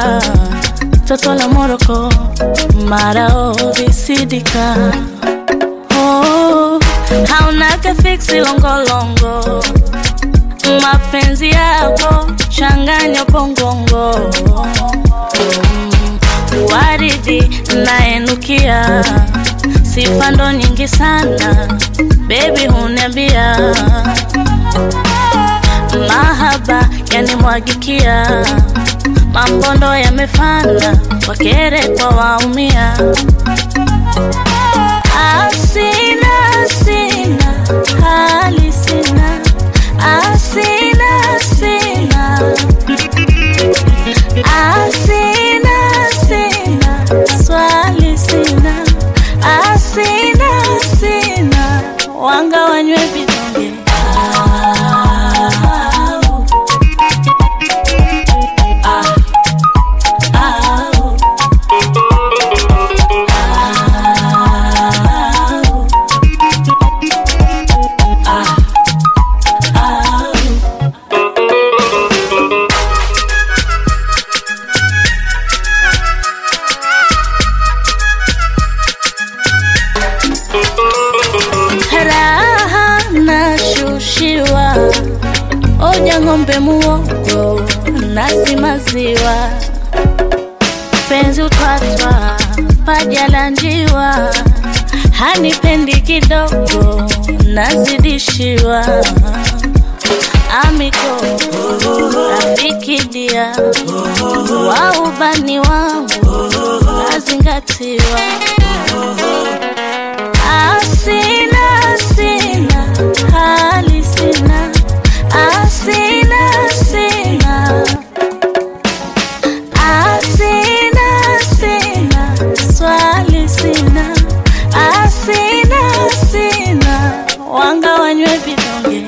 Zanzibar, toto la Moroko, marao visidika. Oh, haunaka fiksi longolongo, mapenzi yako changanya pongongo. Mm, waridi naenukia, sifa ndo nyingi sana, baby huniambia mahaba yanimwagikia, mambondo yamefana, wakere kwa waumia. Asina, sina, hali sina, asina, sina, asina, sina, swali sina, asina, sina, wanga wanywe vidonge raha nashushiwa, oja ng'ombe muogo nasi maziwa, penzi utwatwa paja la njiwa, hanipendi kidogo nazidishiwa, amiko rafiki dia wa ubani wangu nazingatiwa Asina, sina, hali sina, asina, sina, asina, sina, swali sina, asina, sina, wanga wanywe vidonge.